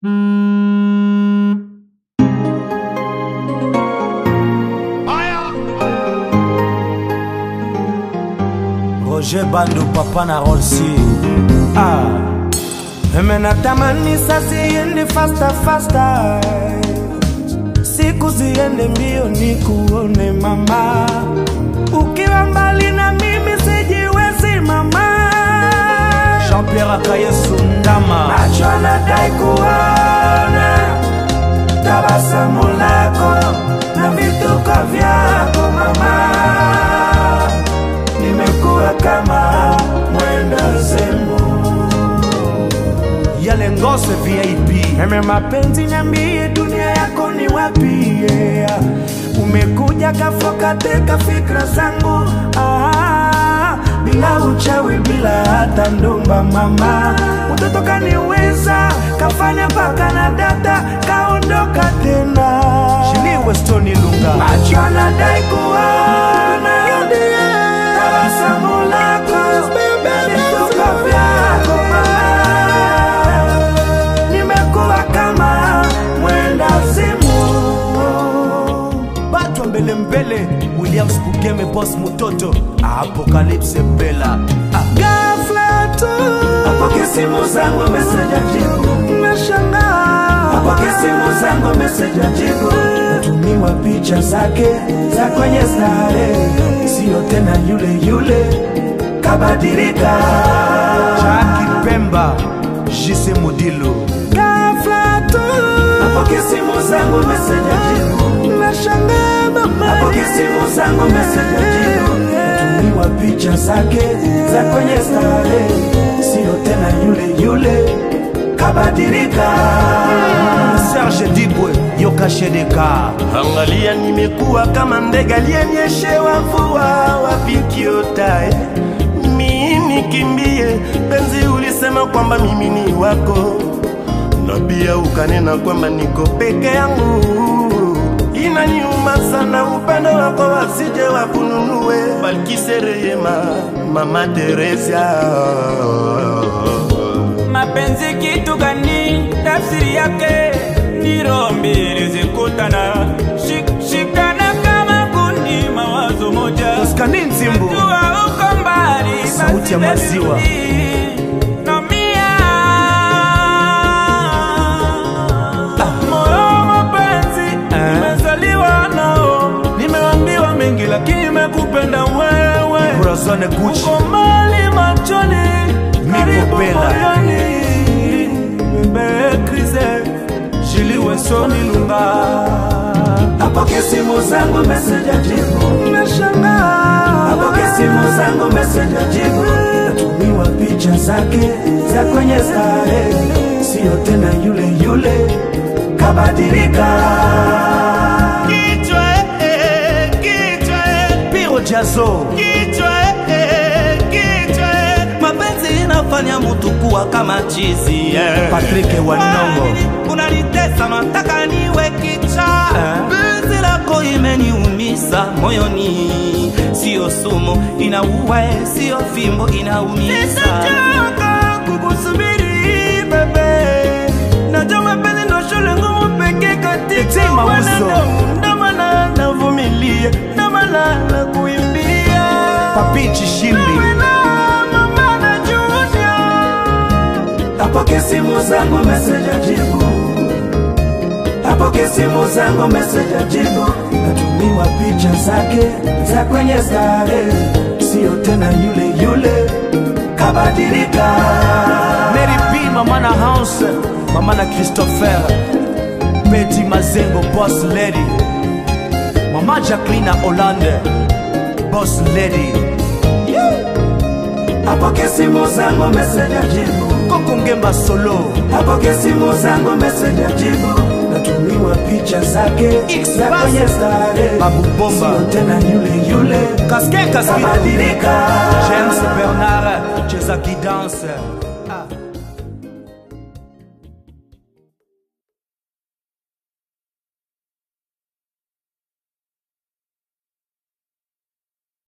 Roger Bando papa na Rolsi ah. Eme natamani sasa iende faster faster Siku ziende mbio ni kuone mama Ukiwa mbali na mimi sijiwezi mama Jean-Pierre Akayesu Ndama Macho anadai kuona Tabasamu lako na vituko vyako mama nimekuwa kama mwenda zemu yale ngose VIP Meme mapenzi niambie dunia yako ni wapi yeah. Umekuja kafoka teka fikra zangu ah, bila uchawi bila hata ndumba mama mtoto kaniweza kafanya mpaka na data kaondoka tena Shiliwe Stoni Lunga macho anadai kuona tabasamu lako vituko vyako mama nimekuwa kama mwenda simu batwa mbele mbele williams bugeme bos mutoto apokalipse bela gafla tu Apokea simu zangu meseja jibu nashangaa Apokea simu zangu meseja jibu natumiwa picha zake za kwenye stare sio tena yule yule kabadilika Jackie Pemba Jise Modilo Gafla tu Apokea simu zangu meseja jibu nashangaa mama Apokea simu zangu meseja jibu natumiwa picha zake za kwenye stare sio tena yule yule kabadilika Serge Dibwe Yoka Shedeka Angalia nimekuwa kama ndege aliyenyeshewa mvua wapi kiotae mimi nikimbie penzi ulisema kwamba mimi ni wako na pia ukanena kwamba niko peke yangu inaniuma sana upendo wako wasije wakununue balkisereyema mama teresia mapenzi kitu gani tafsiri yake ni roho mbili zikutana Shik, shikana kama kundi mawazo moja Oskani Nzimbu jua uko mbali Sauti ya basi maziwa. baby, naumia. Moyo wa mapenzi Eh. nimezaliwa nao nimeambiwa mengi lakini nimekupenda wewe Corazon Gucci uko mbali machoni karibu Bella. moyoni bebe krise jiliwe soni lunga apokea simu zangu meseja jibu Nashangaa apokea simu zangu meseja jibu natumiwa picha zake za kwenye stare sio tena yule yule kabadilika kichwa eh, kichwa eh, Piro Jazo kichwa eh, kichwa eh. mapenzi inafanya mtu kuwa kama chizi eh. Patrick Wanongo unalitesa nataka niwe kicha Eh. penzi lako imeniumisa moyoni sio sumu inaua eh, sio fimbo inaumiza Sitachoka kukusubiri bebe najua mapenzi ndo shule ngumu pekee Eti katika mauso. wanadamu ndo maana navumilia ndo maana nakuimbia Papi Chishimbi Wewe na mama na Junior. apokea simu zangu meseja jibu apokea simu zangu meseja jibu natumiwa picha zake za kwenye stare sio tena yule yule kabadilika Mary B mama na house mama na Christopher Betty Mazengo boss lady mama Jacqueline Hollande boss lady apokea simu zangu meseja jibu Koko Ngemba solo apokea simu zangu meseja jibu natumiwa picha zake X za kwenye stare Babu Bomba. sio tena yule yule Kaske kaskito kabadilika